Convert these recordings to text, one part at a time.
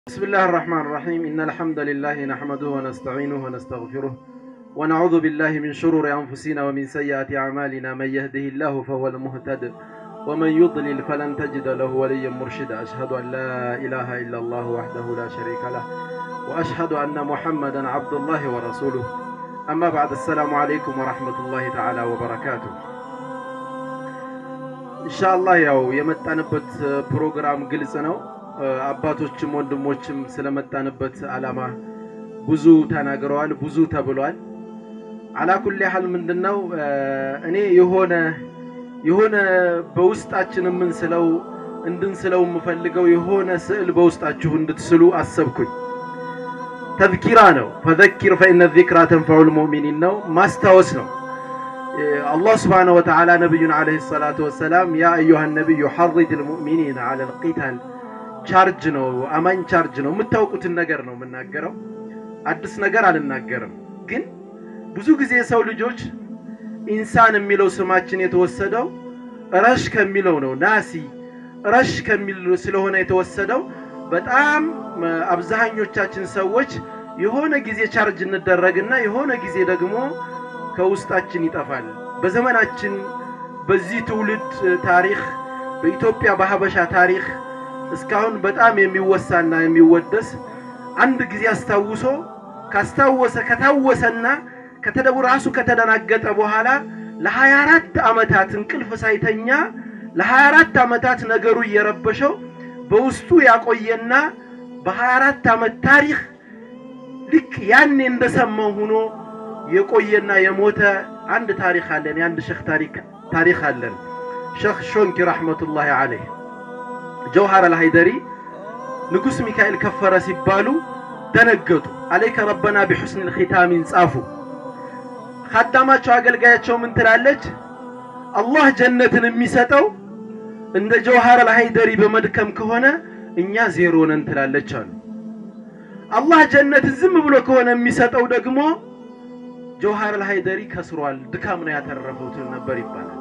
بسم الله الرحمن الرحيم إن الحمد لله نحمده ونستعينه ونستغفره ونعوذ بالله من شرور أنفسنا ومن سيئات أعمالنا من يهده الله فهو المهتد ومن يضلل فلن تجد له وليا مرشدا أشهد أن لا إله إلا الله وحده لا شريك له وأشهد أن محمدا عبد الله ورسوله أما بعد السلام عليكم ورحمة الله تعالى وبركاته ኢንሻአላህ ያው የመጣንበት ፕሮግራም ግልጽ ነው። አባቶችም ወንድሞችም ስለመጣንበት አላማ ብዙ ተናግረዋል፣ ብዙ ተብሏል። አላኩል ያህል ምንድነው እኔ የሆነ የሆነ በውስጣችን የምንስለው እንድንስለው የምፈልገው የሆነ ስዕል በውስጣችሁ እንድትስሉ አሰብኩኝ። ተዝኪራ ነው። ፈዘኪር ፈኢነ ዚክራ ተንፈዑል ሙእሚኒን ነው፣ ማስታወስ ነው። አላህ ስብሓነሁ ወተዓላ ነቢዩን ዓለይሂ ሰላቱ ወሰላም ያ አዩሃ ነቢዩ ሐሪድ ልሙእሚኒን ዐለል ቂታል ቻርጅ ነው፣ አማኝ ቻርጅ ነው። የምታውቁትን ነገር ነው የምናገረው፣ አዲስ ነገር አልናገርም። ግን ብዙ ጊዜ የሰው ልጆች ኢንሳን የሚለው ስማችን የተወሰደው ረሽ ከሚለው ነው። ናሲ ረሽ ከሚል ስለሆነ የተወሰደው በጣም አብዛኞቻችን ሰዎች የሆነ ጊዜ ቻርጅ እንደረግና የሆነ ጊዜ ደግሞ ከውስጣችን ይጠፋል። በዘመናችን በዚህ ትውልድ ታሪክ በኢትዮጵያ በሀበሻ ታሪክ እስካሁን በጣም የሚወሳና የሚወደስ አንድ ጊዜ አስታውሶ ካስታወሰ ከታወሰና ከተደቡ ራሱ ከተደናገጠ በኋላ ለሀያ አራት ዓመታት እንቅልፍ ሳይተኛ ለሀያ አራት ዓመታት ነገሩ እየረበሸው በውስጡ ያቆየና በሀያ አራት ዓመት ታሪክ ልክ ያኔ እንደሰማው ሆኖ የቆየና የሞተ አንድ ታሪክ አለን። የአንድ ሼክ ታሪክ ታሪክ አለን። ሼክ ሾንኪ ረሕመቱላሂ ዐለይህ ጀውሃር አልሃይደሪ ንጉሥ ሚካኤል ከፈረ ሲባሉ ደነገጡ። አለይከ ረበና ቢሑስን ልኺታሚን ጻፉ። ካዳማቸው አገልጋያቸው ምን ትላለች? አላህ ጀነትን የሚሰጠው እንደ ጀውሃር አልሃይደሪ በመድከም ከሆነ እኛ ዜሮ ነን ትላለች አሉ። አላህ ጀነትን ዝም ብሎ ከሆነ የሚሰጠው ደግሞ ጀውሃር አልሃይደሪ ከስሯል፣ ድካም ነው ያተረፈው ትል ነበር ይባላል።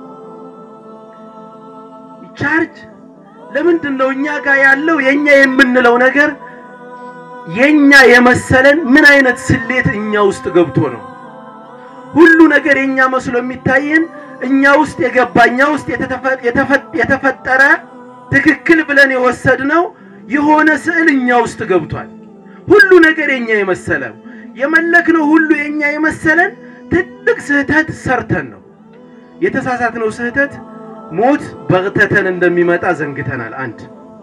ቻርጅ ለምንድን ነው እኛ ጋር ያለው የኛ የምንለው ነገር የኛ የመሰለን ምን አይነት ስሌት እኛ ውስጥ ገብቶ ነው? ሁሉ ነገር የኛ መስሎ የሚታየን እኛ ውስጥ የገባ እኛ ውስጥ የተፈጠረ ትክክል ብለን የወሰድነው የሆነ ስዕል እኛ ውስጥ ገብቷል። ሁሉ ነገር የኛ የመሰለው የመለክነው ሁሉ የኛ የመሰለን ትልቅ ስህተት ሰርተን ነው። የተሳሳትነው ስህተት ሞት በግተተን እንደሚመጣ ዘንግተናል። አንድ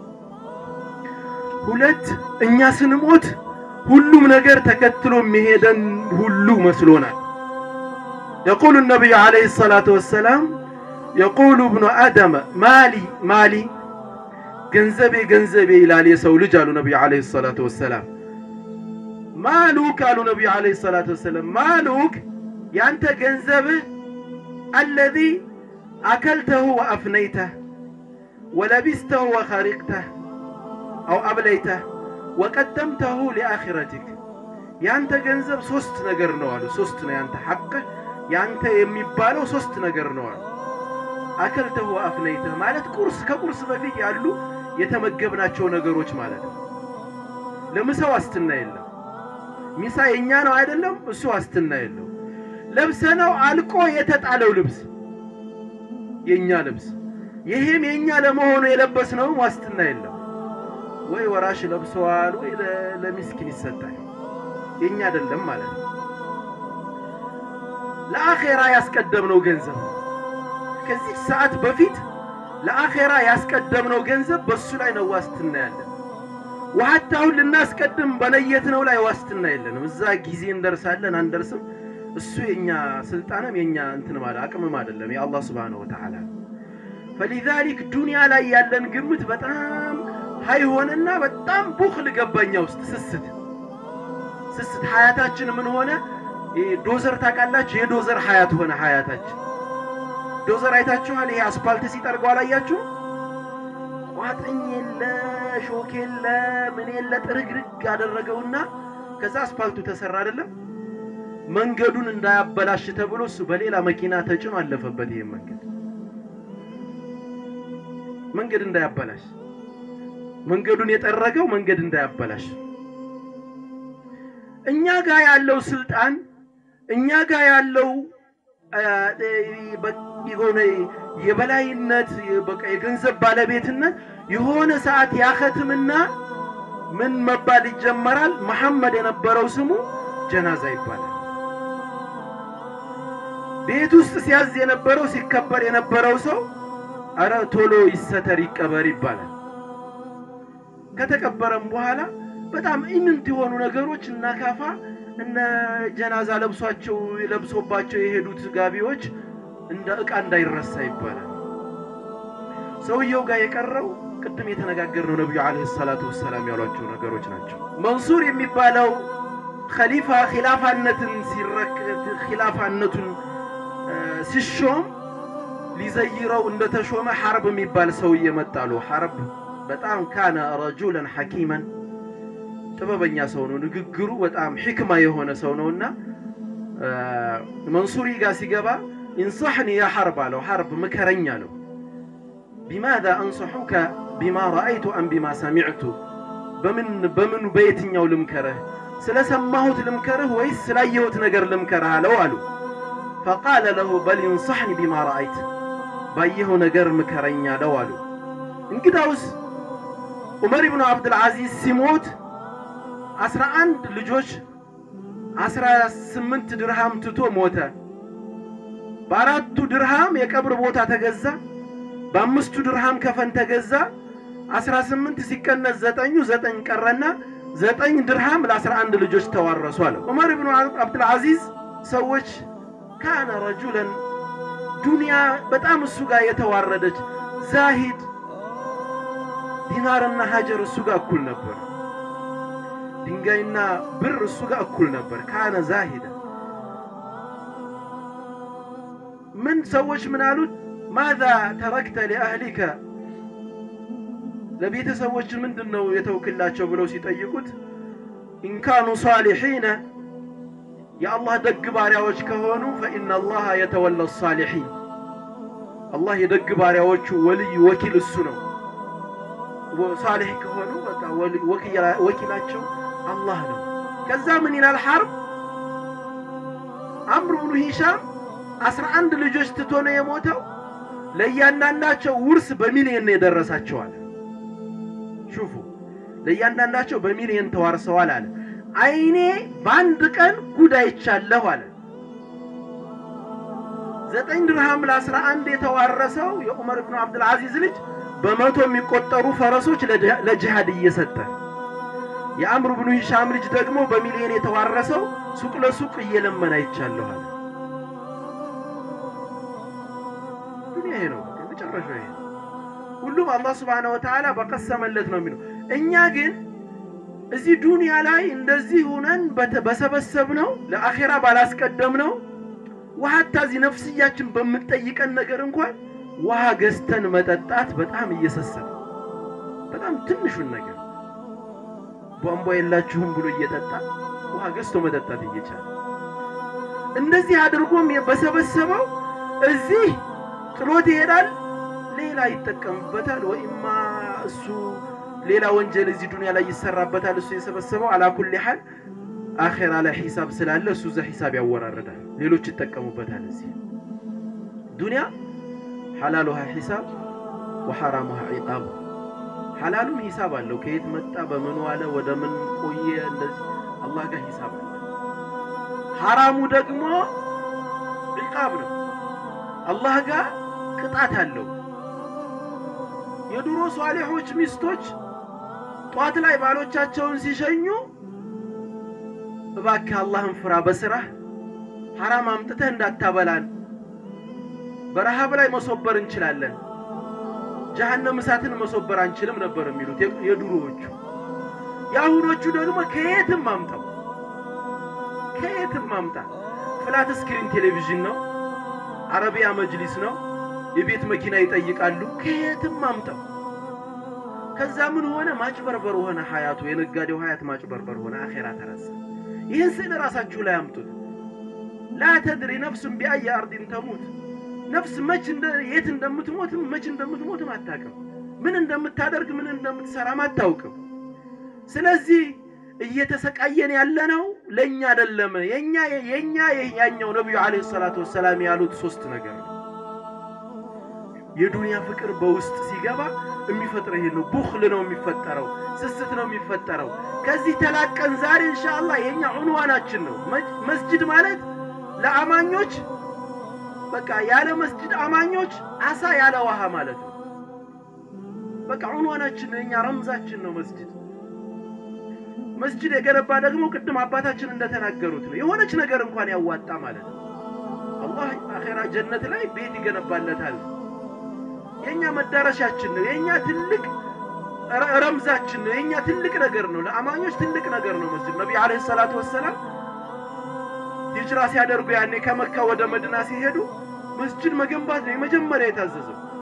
ሁለት እኛ ስንሞት ሁሉም ነገር ተከትሎ የሚሄደን ሁሉ መስሎናል። የቁሉ ነቢዩ ዓለይሂ ሰላቱ ወሰላም የቁሉ እብኑ አደመ ማሊ ማሊ ገንዘቤ ገንዘቤ ይላል የሰው ልጅ አሉ ነቢዩ ዓለይሂ ሰላቱ ወሰላም ማሉክ አሉ ነቢዩ ዓለይሂ ሰላቱ ወሰላም ማሉክ ያንተ ገንዘብህ አለዚ አከልተሁ ወአፍነይተህ ወለቢስተሁ ወኸሪቅተህ አው አብለይተህ ወቀደምተሁ ሊአኺረቲክ ያንተ ገንዘብ ሶስት ነገር ነው አሉ። ሶስት ነው ያንተ ሐቅህ ያንተ የሚባለው ሶስት ነገር ነው አሉ። አከልተሁ ወአፍነይተህ ማለት ቁርስ ከቁርስ በፊት ያሉ የተመገብናቸው ነገሮች ማለት ነው። ለምሳ ዋስትና የለም። ሚሳ የኛ ነው አይደለም፣ እሱ ዋስትና የለው። ለብሰነው አልቆ የተጣለው ልብስ የኛ ልብስ ይሄም የኛ ለመሆኑ የለበስነው ዋስትና የለም። ወይ ወራሽ ለብሰዋል ወይ ለሚስኪን ይሰጣል። የኛ አይደለም ማለት ነው። ለአኼራ ያስቀደምነው ገንዘብ ከዚህ ሰዓት በፊት ለአኼራ ያስቀደምነው ገንዘብ በሱ ላይ ነው ዋስትና ያለን። ዋሃታውን ልናስቀድም በነየትነው ላይ ዋስትና የለንም። እዛ ጊዜ እንደርሳለን አንደርስም፣ እሱ የኛ ስልጣንም የኛ እንትን ማለት አቅምም አይደለም፣ የአላህ ስብሓነሁ ወተዓላ። ፈሊዛሊክ ዱንያ ላይ ያለን ግምት በጣም ሀይ ሆነና በጣም ቡኽል ገባኛ ውስጥ ስስት ስስት ሀያታችን ምን ሆነ? ዶዘር ታውቃላችሁ? የዶዘር ሀያት ሆነ ሀያታችን። ዶዘር አይታችኋል? ይሄ አስፓልት ሲጠርገው አላያችሁ? ቋጥኝ የለ ሾክ የለ ምን የለ ጥርግርግ ያደረገውና ከዛ አስፓልቱ ተሰራ አይደለም። መንገዱን እንዳያበላሽ ተብሎ እሱ በሌላ መኪና ተጭኖ አለፈበት። ይሄን መንገድ መንገድ እንዳያበላሽ መንገዱን የጠረገው መንገድ እንዳያበላሽ። እኛ ጋር ያለው ስልጣን እኛ ጋር ያለው የሆነ የበላይነት በቃ የገንዘብ ባለቤትነት የሆነ ሰዓት ያከትምና ምን መባል ይጀመራል? መሐመድ የነበረው ስሙ ጀናዛ ይባላል። ቤት ውስጥ ሲያዝ የነበረው ሲከበር የነበረው ሰው አረ ቶሎ ይሰተር ይቀበር ይባላል። ከተቀበረም በኋላ በጣም ኢምንት የሆኑ ነገሮች እና ካፋ እነ ጀናዛ ለብሷቸው ለብሶባቸው የሄዱት ጋቢዎች እንደ ዕቃ እንዳይረሳ ይባላል። ሰውየው ጋር የቀረው ቅድም የተነጋገርነው ነቢዩ ዓለይሂ ሰላቱ ወሰላም ያሏቸው ነገሮች ናቸው። መንሱር የሚባለው ኸሊፋ ኺላፋነትን ሲረከብ ኺላፋነቱን ሲሾም ሊዘይረው እንደተሾመ ሐርብ የሚባል ሰውዬ መጣሉ። ሐርብ በጣም ካነ ረጁለን ሐኪመን ጥበበኛ ሰው ነው። ንግግሩ በጣም ሕክማ የሆነ ሰው ነውና መንሱሪ ጋር ሲገባ ኢንصሕኒ ያ ሐርብ አለው። ሐርብ ምከረኝ አለው። ቢማዛ አንصሑከ ቢማ ረአይቱ አም ቢማ ሰሚዕቱ፣ በምን በምኑ በየትኛው ልምከረህ? ስለሰማሁት ልምከረህ ወይስ ስላየሁት ነገር ልምከረህ አለው አሉ። ፈቃለ ለሁ በል ኢንصሕኒ ቢማ ረአይት፣ ባየኸው ነገር ምከረኝ አለው አሉ። እንግዳውስ ዑመር ብኑ ዓብድልዓዚዝ ሲሞት አስራ አንድ ልጆች አስራ ስምንት ድርሃም ትቶ ሞተ። በአራቱ ድርሃም የቀብር ቦታ ተገዛ። በአምስቱ ድርሃም ከፈን ተገዛ። አስራ ስምንት ሲቀነስ ዘጠኙ ዘጠኝ ቀረና ዘጠኝ ድርሃም ለአስራ አንድ ልጆች ተዋረሱ አለ። ዑመር ብኑ ዓብድልዓዚዝ ሰዎች ካነ ረጁለን ዱንያ በጣም እሱ ጋር የተዋረደች ዛሂድ ዲናርና ሀጀር እሱ ጋር እኩል ነበር። ድንጋይና ብር እሱ ጋር እኩል ነበር። ካነ ዛሂደ ምን ሰዎች ምን አሉት? ማዛ ተረክተ ሊአህሊከ ለቤተሰቦች ምንድን ነው የተውክላቸው ብለው ሲጠይቁት ኢንካኑ ሳሊሒነ የአላህ ደግ ባሪያዎች ከሆኑ ፈኢነ አላህ የተወላ ሳሊሒን አላህ የደግ ባሪያዎቹ ወልይ ወኪል እሱ ነው። ሳሊሕ ከሆኑ በቃ ወኪላቸው አላህ ነው። ከዛ ምን ይላል ሐርብ አምር ብኑ ሂሻም አስራ አንድ ልጆች ትቶ ነው የሞተው። ለእያንዳንዳቸው ውርስ በሚሊየን ነው የደረሳቸዋል። ሹፉ ለእያንዳንዳቸው በሚሊየን ተዋርሰዋል አለ። አይኔ በአንድ ቀን ጉድ አይቻለሁ አለ። ዘጠኝ ድርሃም ለአስራ አንድ የተዋረሰው የዑመር ብኑ ዓብድልዓዚዝ ልጅ በመቶ የሚቆጠሩ ፈረሶች ለጅሃድ እየሰጠ የአምር ብኑ ሂሻም ልጅ ደግሞ በሚሊዮን የተዋረሰው ሱቅ ለሱቅ እየለመነ አይቻለሁ አለ። ዱንያ ይሄ ነው፣ መጨረሻው ይሄ ነው። ሁሉም አላህ ስብሓነሁ ወተዓላ በቀሰመለት ነው የሚለው። እኛ ግን እዚህ ዱንያ ላይ እንደዚህ ሁነን በሰበሰብነው ለአኼራ ባላስቀደምነው ውሃታ እዚህ ነፍስያችን በምትጠይቀን ነገር እንኳን ውሃ ገዝተን መጠጣት በጣም እየሰሰን በጣም ትንሹን ነገር ቧንቧ የላችሁም ብሎ እየጠጣ ውሃ ገዝቶ መጠጣት እየቻለ እንደዚህ አድርጎም በሰበሰበው እዚህ ጥሎት ይሄዳል። ሌላ ይጠቀምበታል፣ ወይማ እሱ ሌላ ወንጀል እዚህ ዱንያ ላይ ይሰራበታል። እሱ የሰበሰበው አላኩል ሐል አኼራ ላይ ሂሳብ ስላለ እሱ እዛ ሂሳብ ያወራረዳል፣ ሌሎች ይጠቀሙበታል። እዚህ ዱንያ ሐላሉሃ ሂሳብ ወሐራሙሃ ዒቃብ ሐላሉም ሂሳብ አለው። ከየት መጣ፣ በምን ዋለ፣ ወደ ምን ቆየ፣ እንደዚህ አላህ ጋር ሂሳብ አለ። ሐራሙ ደግሞ ዒቃብ ነው፣ አላህ ጋር ቅጣት አለው። የድሮ ሷሊሖች ሚስቶች ጧት ላይ ባሎቻቸውን ሲሸኙ እባክህ አላህን ፍራ፣ በስራህ ሐራም አምጥተህ እንዳታበላን፣ በረሃብ ላይ መሶበር እንችላለን ጀሃነም እሳትን መሶበር አንችልም ነበር የሚሉት የድሮዎቹ። የአሁኖቹ ደግሞ ከየትም ማምጣው ከየትም ማምጣ ፍላት ስክሪን ቴሌቪዥን ነው፣ አረቢያ መጅሊስ ነው፣ የቤት መኪና ይጠይቃሉ። ከየትም ማምጣው። ከዛ ምን ሆነ? ማጭበርበር ሆነ ሀያቱ። የነጋዴው ሀያት ማጭበርበር ሆነ። አኼራ ተረሳ። ይህን ስዕል ራሳችሁ ላይ አምጡት። ላ ተድሪ ነፍሱን ቢአየ አርዲን ተሙት ነፍስ መች የት እንደምትሞትም መች እንደምትሞትም አታውቅም። ምን እንደምታደርግ ምን እንደምትሰራም አታውቅም። ስለዚህ እየተሰቃየን ያለነው ለእኛ አይደለም። የኛ የኛ ያኛው ነቢዩ ዓለይሂ ሰላቱ ወሰላም ያሉት ሶስት ነገር ነው። የዱንያ ፍቅር በውስጥ ሲገባ የሚፈጥረው ይሄ ነው። ቡኽል ነው የሚፈጠረው፣ ስስት ነው የሚፈጠረው። ከዚህ ተላቀን ዛሬ ኢንሻአላህ የኛ ዑንዋናችን ነው። መስጅድ ማለት ለአማኞች በቃ ያለ መስጅድ አማኞች አሳ ያለ ውሃ ማለት ነው። በቃ ዑንዋናችን ነው፣ የኛ ረምዛችን ነው መስጅድ። መስጅድ የገነባ ደግሞ ቅድም አባታችን እንደተናገሩት ነው የሆነች ነገር እንኳን ያዋጣ ማለት ነው። አላህ አኼራ ጀነት ላይ ቤት ይገነባለታል። የኛ መዳረሻችን ነው። የኛ ትልቅ ረምዛችን ነው። የኛ ትልቅ ነገር ነው። ለአማኞች ትልቅ ነገር ነው መስጅድ። ነቢ ዓለይሂ ሰላቱ ወሰላም ሂጅራ ሲያደርጉ ያኔ ከመካ ወደ መዲና ሲሄዱ መስጅድ መገንባት ነው የመጀመሪያ የታዘዘው።